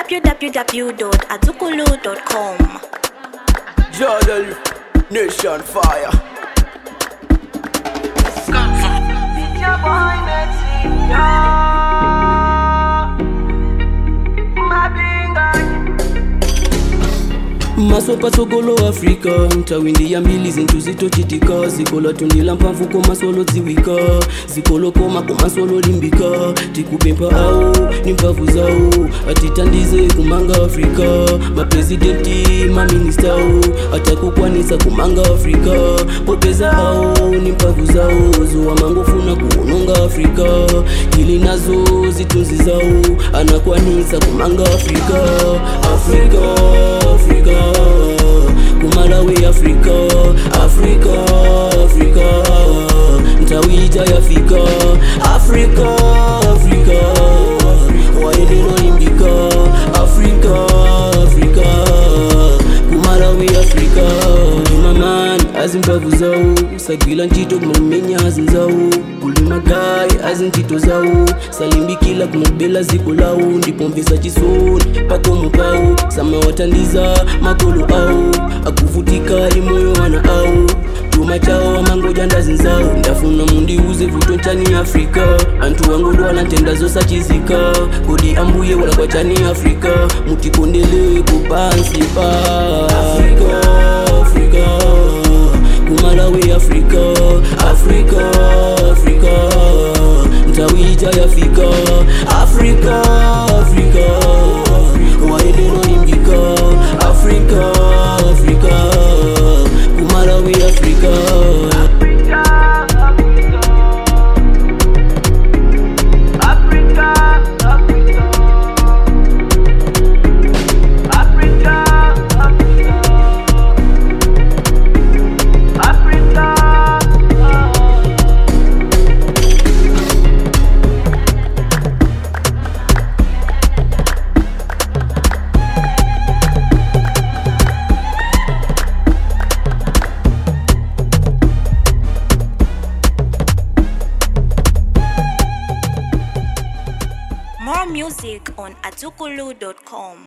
www.azukulu.com. Jodel Nation Fire. masopa tsogolo afrika ntawindi ya mbili zinthu zitochitika zikola tundila mphamvu komasolo dziwika zikolokoma komasolo limbika tikupempha awo ni mphamvu zawo atitandize kumanga afrika maprezidenti maministawo atakukwanisa kumanga afrika popeza awo ni mphamvu zawo zowa mangofuna kuononga afrika ili nazo zitunzi zawo anakwanisa kumanga afrika afrika afrika kumalawi afrika afrika afrika ntawija yafika afrika afrika waeneno imbika afrika afrika kumalawi afrika imamani azimbavu zawo sagwila ntchito kumamenya azinzawo kulima gayi azintchito zawo salimbikila kumabela ziko lawo ndipomvesa chisoni pakomo pawo samawatandiza makolo awo akuvutika imoyo wana awo chuma chawo amangoja ndazinzawo ndafuna mundiuze vuto nchani afrika anthu wangodwala ntenda zosachizika kodi ambuye wala kwa chani afrika mutikondele kupansi pa afrika, afrika. kumalawi afrika afrika afrika ntawija yafika afrika afrika waeneno imbika afrika afrika kumalawi afrika More music on azukulu.com.